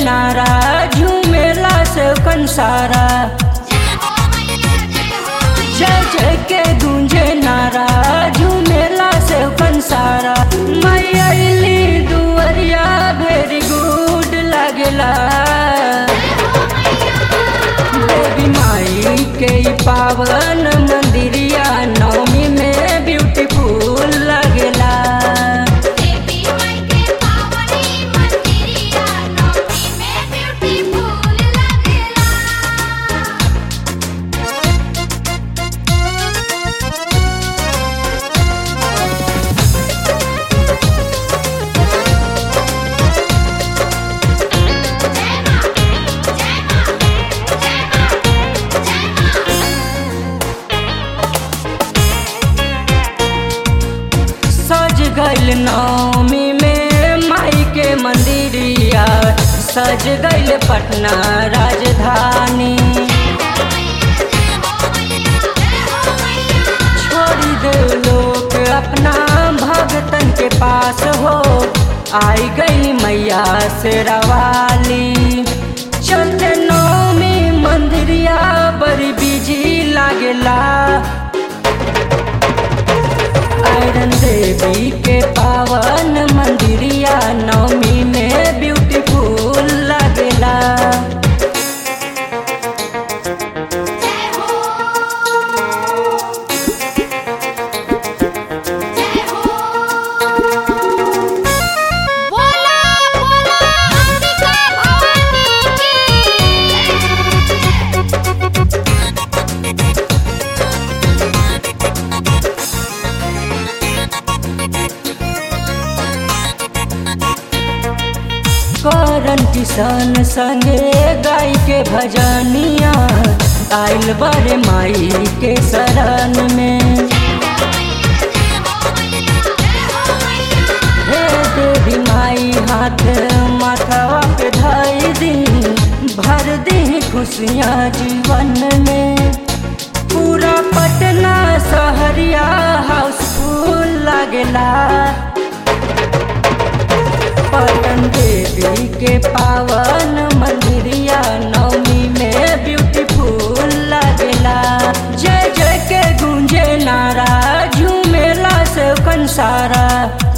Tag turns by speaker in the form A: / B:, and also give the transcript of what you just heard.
A: नारा झूमेला से कंसारा जय जय के गूंजे नारा झूमेला से कंसारा मैली दुवरिया वेरी गुड लागेला देवी माई के ई पावन मंदिरिया नवमी में ब्यूटीफुल लगेला
B: देवी माई के पावनी मंदिरिया नौमी में ब्यूटीफुल लगेला
A: सज गइल नवमी में माई के मंदिरिया सज गइल पटना राजधानी छोड़ी दे लोग अपना भगतन के पास हो आई गई मैया से रवाली चलते नवमी मंदिरिया बड़ी बिजी लागेला आयरन देवी के पावन मंदिरिया नवमी में ब्यूटीफुल लगेला
B: बोला बोला अंबिका भवानी की
A: करन किसान संगे गाय के भजनिया आइल बड़े माई के शरण में हे देवी माई हाथ माथवा पे धाई दी भर दी खुशियाँ जीवन में पूरा पटना सहरिया हाउसफुल लगेला पटन देवी के पावन मंदिरिया नवमी में ब्यूटीफुल लगेला जय जय के गूंजे नारा झूमेला से कंसारा